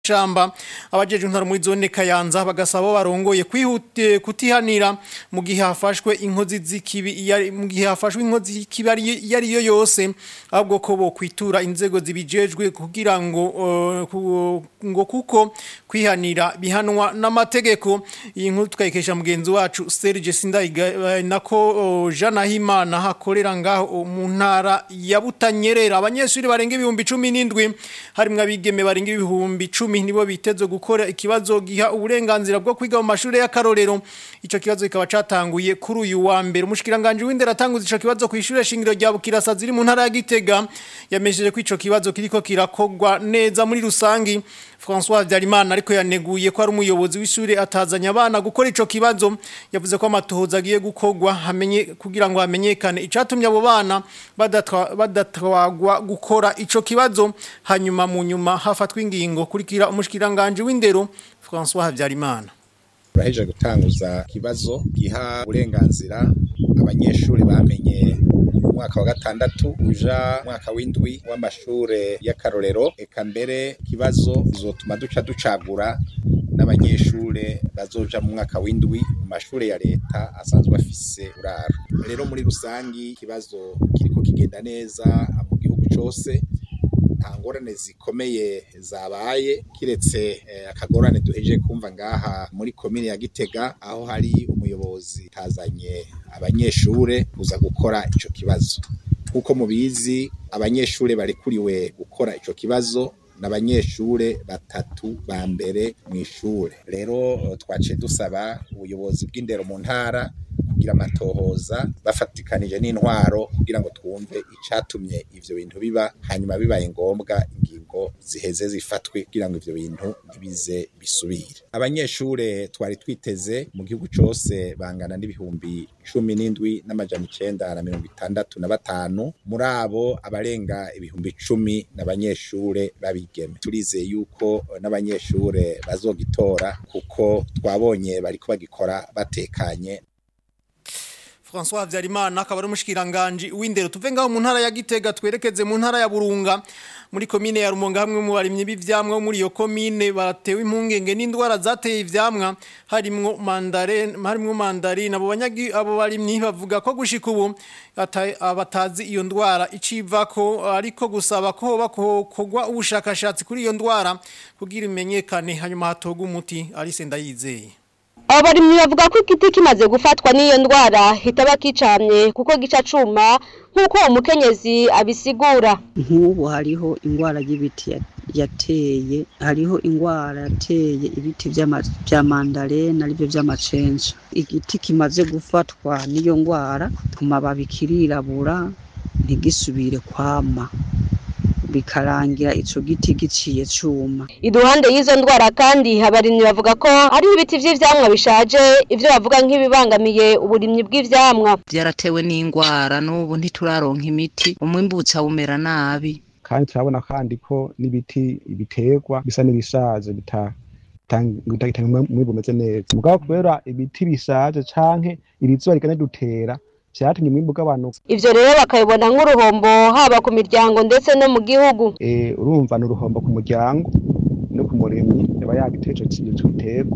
shamba abajeje intara muri zone Kayanza bagasaba barongoye kwihute kutihanira mu gihe hafashwe inkozi z'ikibi mu gihe hafashwe inkozi z'ikibi yari yo yose ahubwo ko bo kwitura inzego zibijejwe kugira ngo uh, ngo kuko kwihanira bihanwa n'amategeko iyi nkuru tukayikesha mugenzi wacu Serge Sindayiga nako uh, Jana Himana hakorera ngaho mu ntara ya Butanyerera abanyeshuri barenga ibihumbi 17 harimwe abigeme barenga ibihumbi 10 nibo biteze gukora ikibazo giha uburenganzira bwo kwiga mu mashuri y'akarorero ico kibazo kikaba catanguye kuri uyu wa mbere umushikiranganje w'indera atanguza ico kibazo ku ishure shingiro rya Bukirasa ziri mu ntara ya Gitega yamesheje ko ico kibazo kiriko kirakogwa neza muri rusangi François Vyarimana ariko yaneguye ko ari umuyobozi w'ishure atazanya abana gukora ico kibazo yavuze ko amatohoza agiye gukogwa hamenye kugira ngo hamenyekane icatumye abo bana badatwagwa gukora ico kibazo hanyuma mu nyuma hafatwa ingingo kurikira umushikiranganje w'indero François Havyarimana Uraheje gutanguza kibazo giha uburenganzira abanyeshuri bamenye mwaka wa gatandatu uja mwaka w'indwi w'amashure y'akarorero eka mbere kibazo zotuma duca ducagura n'abanyeshure bazoja mu mwaka w'indwi mu mashure ya leta asanzwe afise uraro rero muri rusangi kibazo kiriko kigenda neza mu gihugu cose nta ngorane zikomeye zabaye kiretse akagorane duheje kumva ngaha muri komine ya Gitega aho hari umuyobozi tazanye abanyeshure kuza gukora ico kibazo kuko mubizi abanyeshure barekuriwe gukora ico kibazo n'abanyeshure batatu ba mbere mu ishure rero twaciye dusaba ubuyobozi bw'indero mu ntara kugira amatohoza bafatikanije n'intwaro kugira ngo twumve icatumye ivyo bintu biba hanyuma bibaye ngombwa ingingo ziheze zifatwe kugira ngo ivyo bintu ntibize bisubire abanyeshure twari twiteze mu gihugu cose bangana n'ibihumbi cumi n'indwi n'amajana icenda na mirongo itandatu na batanu muri abo abarenga ibihumbi icumi n'abanyeshure babigeme turizeye yuko n'abanyeshure bazogitora kuko twabonye bariko bagikora batekanye François Vyarimana akaba ari umushikiranganje w'indero tuve ngaho mu ntara ya Gitega twerekeze mu ntara ya Burunga muri komine ya Rumonga hamwe mu barimye b'ivyamwa muri iyo komine batewe impungenge n'indwara zateye ivyamwa harimwo mandarine harimwo mandarine abo banyagi abo barimyi bavuga ko gushika ubu abatazi iyo ndwara icivako ariko gusaba ko bakogwa ubushakashatsi kuri iyo ndwara kugira imenyekane hanyuma hatoga umuti ari senda yizeye abo barimyi bavuga ko igiti kimaze gufatwa n'iyo ndwara hitaba kicamye kuko gica cuma nk'uko umukenyezi abisigura nk'ubu hariho indwara y'ibiti yateye hariho indwara yateye ibiti vya mandarena arivyo vy'amacenja igiti kimaze gufatwa n'iyo ndwara ku mababi kirirabura ntigisubire kwama bikarangira ico giti giciye cuma iruhande y'izo ndwara kandi habarimyi bavuga ko ari ibiti vy'ivyamwa bishaje ivyo bavuga nk'ibibangamiye uburimyi bw'ivyamwa byaratewe n'indwara n'ubu ntituraronka imiti umwimbutsa umera nabi kandi turabona kandi ko n'ibiti biterwa bisa n'ibishaje bita bitanga umwimbu umeze neza mugabo kubera ibiti bishaje canke iri zuba rigane dutera vyatumye umwimbu ugabanuka ivyo rero bakabibona nk'uruhombo haba ku miryango ndetse no mu gihugu eh urumva ni uruhombo ku muryango no ku murimyi yaba yagiteje ico giterwa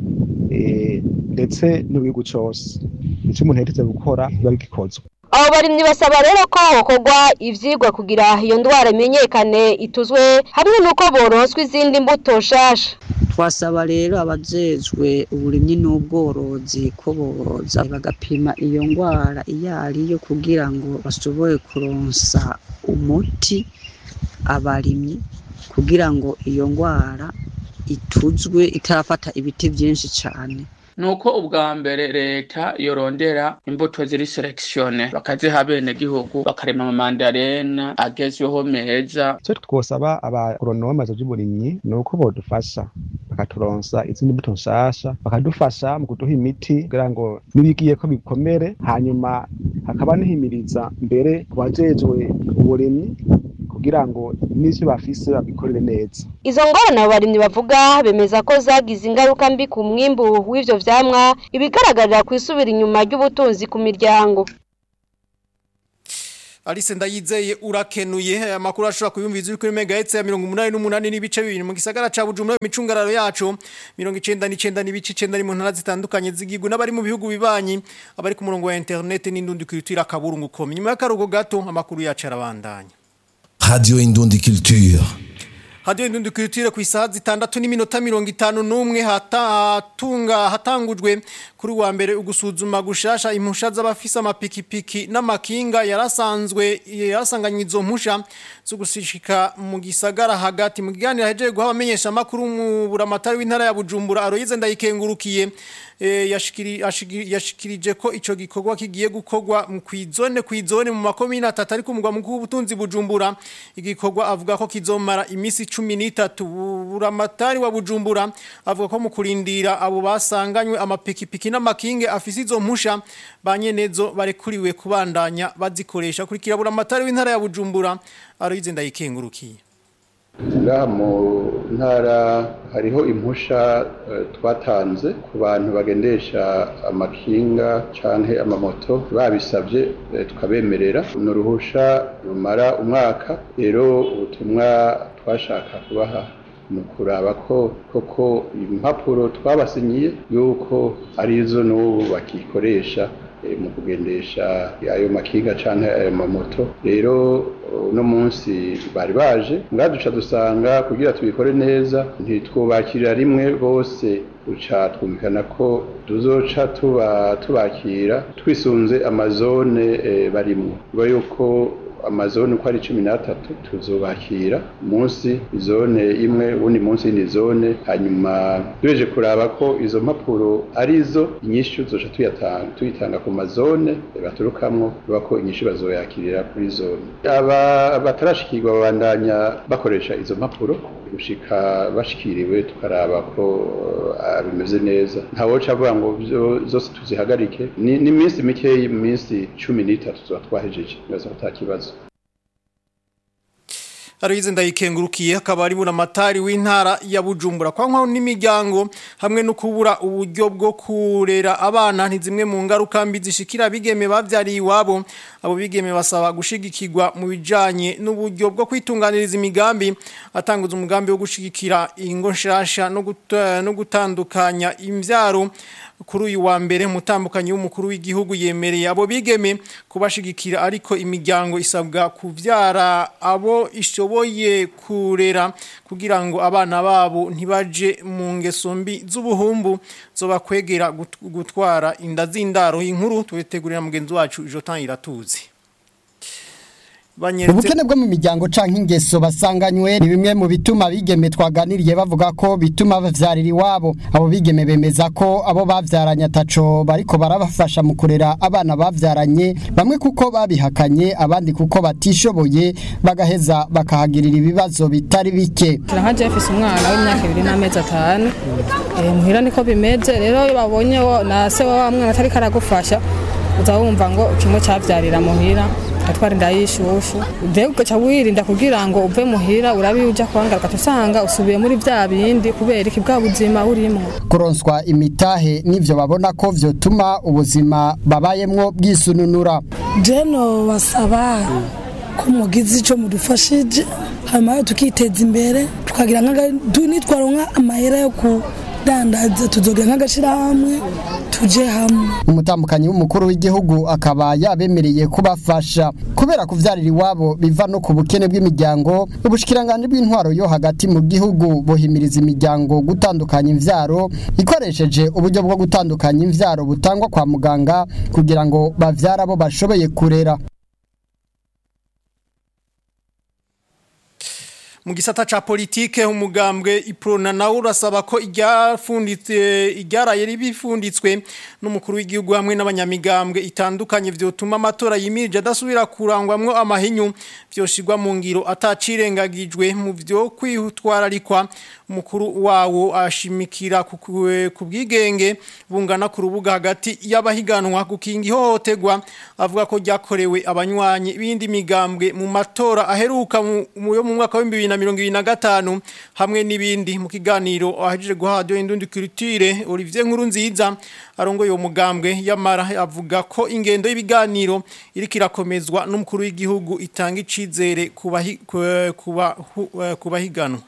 eh ndetse n'igihugu cose ico umuntu yategetse gukora biba bigikozwe abo barimyi basaba rero ko hokorwa ivyigwa kugira iyo ndwara imenyekane ituzwe hamwe n'uko boronswa izindi mbuto shasha twasaba rero abajejwe uburimyi n'ubworozi ko boza bagapima iyo ndwara iyo ariyo kugira ngo bashobore kuronsa umuti abarimyi kugira ngo iyo ndwara ituzwe itarafata ibiti byinshi cyane nuko ubwa mbere leta yorondera imbuto ziri selekisione bakaziha bene gihugu bakarema amamandarena agezweho meza icyo twosaba abagoronome by'uburimyi ni uko bodufasha bakaturonsa izindi mbuto nshasha bakadufasha mu kuduha imiti kugira ngo nibigiye ko bikomere hanyuma hakaba nihimiriza mbere ku bajejwe uburimyi kugira ngo n'ivyo bafise babikorere neza izo ngorane abo barimyi bavuga bemeza ko zagize ingaruka mbi ku mwimbu w'ivyo vyamwa ibigaragarira ku isubira inyuma ry'ubutunzi ku miryango Alice ndayizeye urakenuye amakuru ashobora kuyumviza uri kuri megahertz ya 88 n'ibice bibiri mu gisagara ca Bujumbura imicungararo yacu 99 n'ibice 9 ni mu ntara zitandukanye z'igihugu n'abari mu bihugu bibanyi abari ku murongo wa internet n'indundi kwitira kaburungu kom nyuma y'akarugo gato amakuru yacu arabandanya Radio Indundi Culture. Radio Indundi Culture ku isaha zitandatu n'iminota mirongo itanu n'umwe hatunga hatangujwe kuri wa mbere ugusuzuma gushasha impusha z'abafise amapikipiki n'amakinga yarasanzwe yarasanganywe izo mpusha zo gusishika mu gisagara hagati mu kiganiro hejeje guha abamenyesha makuru mu buramatari w'intara ya Bujumbura Aroyize ndayikengurukiye yashikirije ko ico gikorwa kigiye gukorwa mu kwizone kwizone mu makomine atatu ari kumugwa mu kubutunzi Bujumbura igikorwa avuga ko kizomara imisi 13 buramatari wa Bujumbura avuga ko mu kurindira abo basanganywe amapikipiki n'amakinge afise izo mpusha banyenezo barekuriwe kubandanya bazikoresha kurikira buramatari w'intara ya Bujumbura aroyize ndayikengurukiye ngaha mu ntara hariho impusha twatanze ku bantu bagendesha amakinga canke amamoto babisabye tukabemerera ni uruhusha rumara umwaka rero ubutumwa twashaka kubaha ni ukuraba ko koko impapuro twabasinyiye yuko arizo n'ubu bakikoresha mu kugendesha ayo makinga canke ayo mamoto rero uno munsi bari baje ngaduca dusanga kugira tubikore neza ntitwubakirira rimwe bose uca twumvikana ko tuzoca tuba tubakira twisunze amazone barimwo biba yuko amazone uko ari cumi n'atatu tuzubakira munsi izone imwe ubundi munsi y'indi zone hanyuma tubeje kuraba ko izo mpapuro arizo inyishu zoca tuyatanga tuyitanga ku mazone baturukamwo biba ko inyishu bazoyakirira kuri zone aba batarashikirwa babandanya bakoresha izo mpapuro gushika bashikiriwe tukaraba ko bimeze neza ntawoca avuga ngo zose tuzihagarike ni iminsi mikeyi mu minsi cumi n'itatu tuba twahejeje neza ko ata kibazo Aroyize ndayikengurukiye akaba ari buramatari w'intara ya Bujumbura kwa nkaho n'imiryango hamwe no kubura uburyo bwo kurera abana ntizimwe mu ngaruka mbi zishikira bigeme bavyariye iwabo abo bigeme basaba gushigikirwa mu bijanye n'uburyo bwo kwitunganiriza imigambi atanguza umugambi wo gushigikira ingo nshasha no no gutandukanya imvyaro kuri uyu wa mbere mutambukanyi w'umukuru w'igihugu yemereye abo bigeme kubashigikira ariko imiryango isabwa kuvyara abo ishoboye kurera kugira ngo abana babo ntibaje mu ngeso mbi z'ubuhumbu zoba kwegera gutwara inda z'indaro inkuru tubitegurira mugenzi wacu Jotan Iratuzi ubukene bwo mu miryango canke ingeso basanganywe ni bimwe mu bituma bigeme twaganiriye bavuga ko bituma bavyarira iwabo abo bigeme bemeza ko abo bavyaranye ataco bariko barabafasha mu kurera abana bavyaranye bamwe kuko babihakanye abandi kuko batishoboye bagaheza bakahagirira ibibazo bitari bike nka Jeffis umwana w'imyaka ibiri n'amezi atanu muhira niko bimeze rero iyo babonye na se wa mwana atari karagufasha uza wumva ngo kimwe cyavyarira muhira atwara inda y'ishushu rero ugaca wirinda kugira ngo uve muhira urabi uja kwangaruka usanga usubiye muri vya bindi kubera iki bwa buzima urimo kuronswa imitahe n'ivyo babona ko vyotuma ubuzima babayemwo bwisununura jeno basaba ko mugize ico mudufashije hanyuma tukiteza imbere tukagira nitwaronka amahera yo kudandaza tuzogira nk'agashirahamwe tuje hamwe umutambukanyi w'umukuru w'igihugu akaba yabemereye kubafasha kubera kuvyarira iwabo biva no ku bukene bw'imiryango ubushikiranganje bw'intwaro yo hagati mu gihugu buhimiriza imiryango gutandukanya imvyaro ikoresheje uburyo bwo gutandukanya imvyaro butangwa kwa muganga kugira ngo bavyara abo bashoboye kurera mu gisata ca politike umugambwe iprona nawe urasaba ko iryafunditse iryaraye ribifunditswe n'umukuru w'igihugu hamwe n'abanyamigambwe itandukanye vyotuma amatora yimirije adasubira kurangwamwo amahinyu vyoshirwa mu ngiro atacirengagijwe mu vyo kwitwararikwa umukuru wawo ashimikira ku bwigenge bungana ku rubuga hagati y'abahiganwa gukinga ihohoterwa avuga ko ryakorewe abanywanyi b'indi migambwe mu matora aheruka mu yo mu mwaka wa 2020 2025 hamwe n'ibindi mu kiganiro ahejeje guha radio Indundi Culture Olivier Nkurunziza arongoye uwo mugambwe yamara avuga ko ingendo y'ibiganiro iriko irakomezwa n'umukuru w'igihugu itanga icizere kubahi- ku- kuba hu- kubahiganwa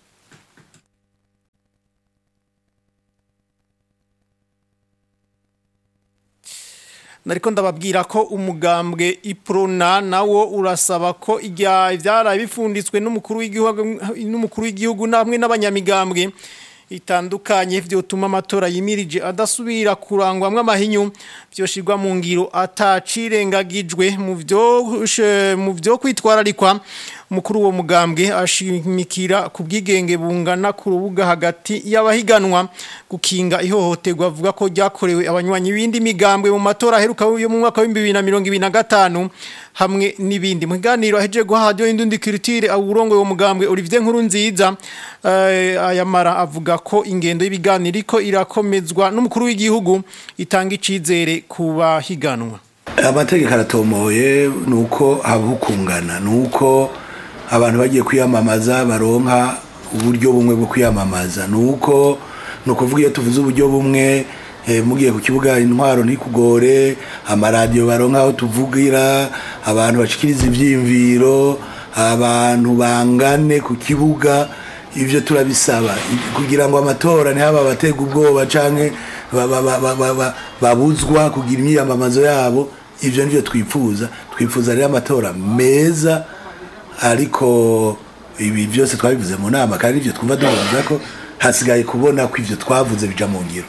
nariko ndababwira ko umugambwe iprona nawo urasaba ko ijya ivyaraye bifunditswe n'umukuru w'igihugu n'umukuru w'igihugu namwe n'abanyamigambwe itandukanye vyotuma amatora yimirije adasubira kurangwamwe amahinyu vyoshirwa mu ngiro atacirengagijwe mu vyo mu vyo kwitwararikwa umukuru wo mugambwe ashimikira ku bwigenge bungana ku rubuga hagati y'abahiganwa gukinga ihohoterwa avuga ko ryakorewe abanywanyi b'indi migambwe mu matora aheruka yo mu mwaka wa 2025 hamwe n'ibindi mu kiganiro ahejeje guha radio indundi culture awurongo wo mugambwe Olivier Nkurunziza eh, ayamara avuga ko ingendo y'ibiganiro iko irakomezwa n'umukuru w'igihugu itanga icizere ku bahiganwa amategeko aratomoye ni uko habukungana ni uko abantu bagiye kwiyamamaza baronka uburyo bumwe bwo kwiyamamaza ni uko ni ukuvuga iyo tuvuze uburyo bumwe eh, mugiye ku kibuga intwaro ntikugore amaradiyo baronka aho tuvugira abantu bashikiriza ivyiyumviro abantu bangane ku kibuga ivyo turabisaba kugira ngo amatora ntihaba abatega ubwoba canke ba- ba- ba- ba- ba- ba- babuzwa kugira imyiyamamazo yabo ivyo nivyo twifuza twifuza rero amatora meza ariko ibi byose twabivuze mu nama kandi ivyo twumva duhuza ko hasigaye kubona ko ivyo twavuze bija mu ngiro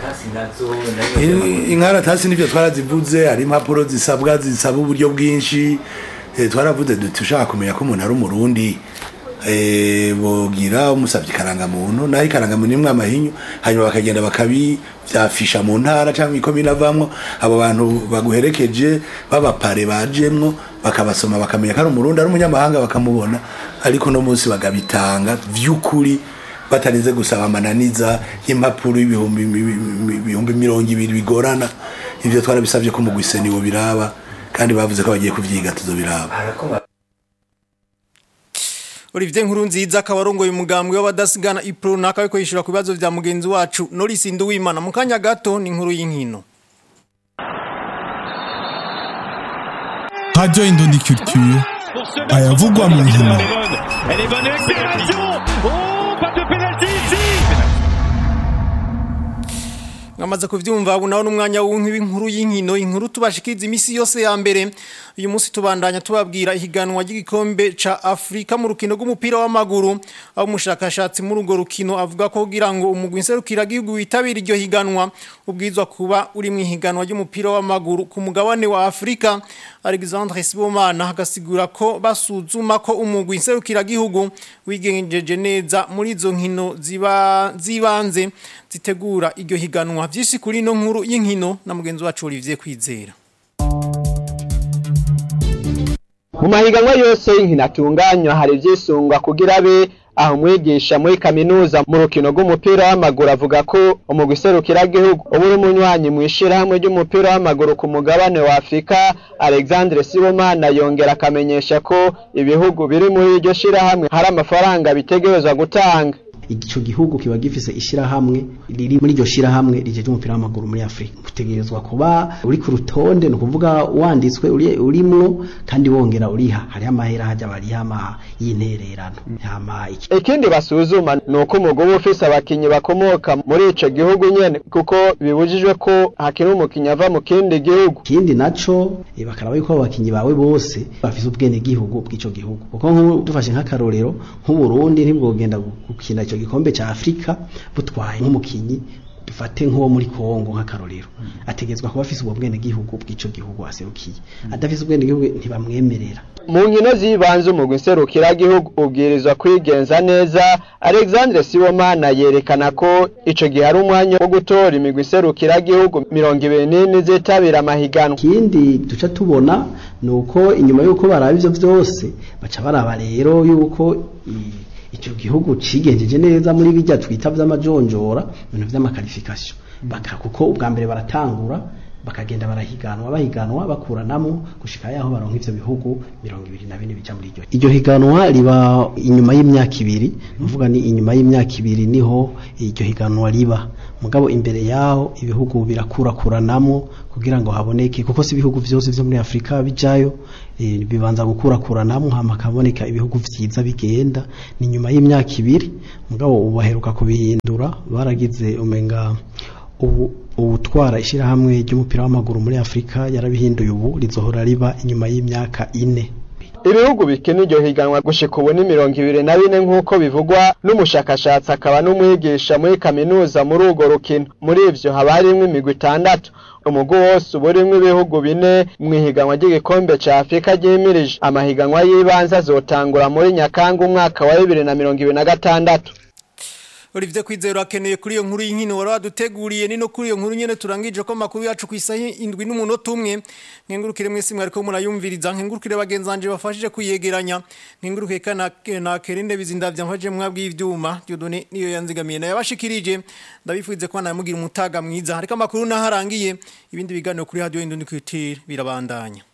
In- inkaratasi nivyo twarazivuze hari impapuro zisabwa zisaba uburyo bwinshi eh, twaravuze duti ushaka kumenya ko umuntu ari umurundi eh, bogira umusavye ikarangamuntu naho ikarangamuntu imwe amahinyu hanyuma bakagenda bakabivyafisha mu ntara canke ikomine avamwo abo bantu baguherekeje b'abapare bajemwo bakabasoma bakamenya ko ari umurundi ari umunyamahanga bakamubona ariko no munsi bagabitanga vy'ukuri batarinze gusaba amananiza y'impapuro y'ibihumbi ibihumbi mirongo ibiri bigorana ivyo twarabisavye ko mugwise niwo biraba kandi bavuze ko bagiye kuvyiga tuzobiraba Olivier Nkurunziza akaba arongoye umugambwe w'abadasigana iprona akaba yishura ku bibazo vya mugenzi wacu Norris Nduwimana mu kanya gato ni inkuru y'inkino Radio Indondi Culture ayavugwa mu nkino Elle est bonne accélération Oh, pas de pénalty ici Ngamaze kuvyumva ubu nawo n'umwanya w'inkuru y'inkino inkuru tubashikiriza imisi yose ya mbere uyu munsi tubandanya tubabwira ihiganwa ry'igikombe ca Afrika mu rukino rw'umupira w'amaguru aho umushakashatsi muri urwo rukino avuga ko kugira ngo umugwi nserukira gihugu witabira iryo higanwa ubwizwa kuba uri mu ihiganwa ry'umupira w'amaguru ku mugabane wa Afrika Alexandre Sibomana agasigura ko basuzuma ko umugwi nserukira gihugu wigenjeje neza muri izo nkino ziba zibanze zitegura iryo higanwa vyinshi kuri no nkuru y'inkino na mugenzi wacu Olivier Kwizera mu mahiganwa yose y'inkino atunganywa hari ivyisungwa kugira abe aho umwigisha muri kaminuza mu rukino rw'umupira w'amaguru avuga ko umugwi serukiragihugu uba uri umunywanyi mu ishirahamwe ry'umupira w'amaguru ku mugabane wa afurika alexandre sibomana yongera akamenyesha ko ibihugu biri muri iryo shirahamwe hari amafaranga bitegerezwa gutanga ico gihugu kiba gifise ishirahamwe riri muri iryo shirahamwe rijeje umupira w'amaguru muri Afrika utegerezwa kuba uri ku rutonde no kuvuga wanditswe uri urimwo kandi wongera uriha hari amahera hajya bariha ama y'intererano hama iki ikindi basuzuma ni uko umugwi uba ufise abakinyi bakomoka muri ico gihugu nyene kuko bibujijwe ko hakiri umukinyi ava mu kindi gihugu ikindi naco eh, bakaraba yuko abo bakinyi bawe bose bafise ubwene gihugu bw'ico gihugu kuko nk'ubu dufashe nk'akarorero nk'uburundi ntibwogenda gukina ico gikombe ca Afrika butwaye nk'umukinyi dufate nk'uwo muri Kongo nk'akarorero ategetswe kuba afise ubwo bwene gihugu bw'ico gihugu aserukiye adafise ubwene gihugu ntibamwemerera mu nkino z'ibanze umugwi nserukiragihugu ubwirizwa kwigenza neza alexandre sibomana yerekana ko ico gihe ari umwanya wo gutora imigwi nserukiragihugu mirongo ibiri n'ine zitabira amahiganwa ikindi duca tubona ni uko inyuma y'uko baraba ivyo vyose baca baraba rero y'uko i- ico gihugu cigenjeje neza muri bijya twita vy'amajonjora ibintu vy'amakarifikasiyo baka kuko ubwa mbere baratangura bakagenda barahiganwa bahiganwa bakuranamo gushika yaho baronka ivyo bihugu mirongo ibiri na bine bija muri iryo iryo higanwa riba inyuma y'imyaka ibiri nuvuga ni inyuma y'imyaka ibiri niho iryo higanwa riba mugabo imbere yaho ibihugu birakurakuranamo kugira ngo haboneke kuko si ibihugu vyose vyo muri Afrika bijayo e, bibanza gukurakuranamo hama kaboneka ibihugu vyiza bigenda ni nyuma y'imyaka ibiri mugabo ubu baheruka kubihindura baragize umenga ubu ubutwara ishyirahamwe ry'umupira w'amaguru muri afurika yarabihinduye ubu rizohora riba inyuma y'imyaka ine ibihugu bikina iryo higanwa gushika ubu ni mirongo ibiri na bine nk'uko bivugwa n'umushakashatsi akaba n'umwigisha muri kaminuza muri urwo rukino muri ivyo haba harimwo imigwi itandatu umugwi wose uba urimwo ibihugu bine mu ihiganwa ry'igikombe ca afurika ryimirije amahiganwa y'ibanze azotangura muri nyakanga umwaka wa bibiri na mirongo ibiri na gatandatu Olivier Kwizero akeneye kuri iyo nkuru y'inkino wari waduteguriye ni no kuri iyo nkuru nyene turangije ko makuru yacu ku isaha indwi n'umunota umwe nkengurukire mwese mwariko murayumviriza nkengurukire bagenzanje bafashije kuyegeranya nkengurukiye kana na kerinde bizindavya nkwaje mwabwi ivyuma Dieudonné niyo yanzigamiye na yabashikirije ndabifuze ko namugira umutaga mwiza hariko amakuru naharangiye ibindi biganiro kuri radio Indundi Culture birabandanya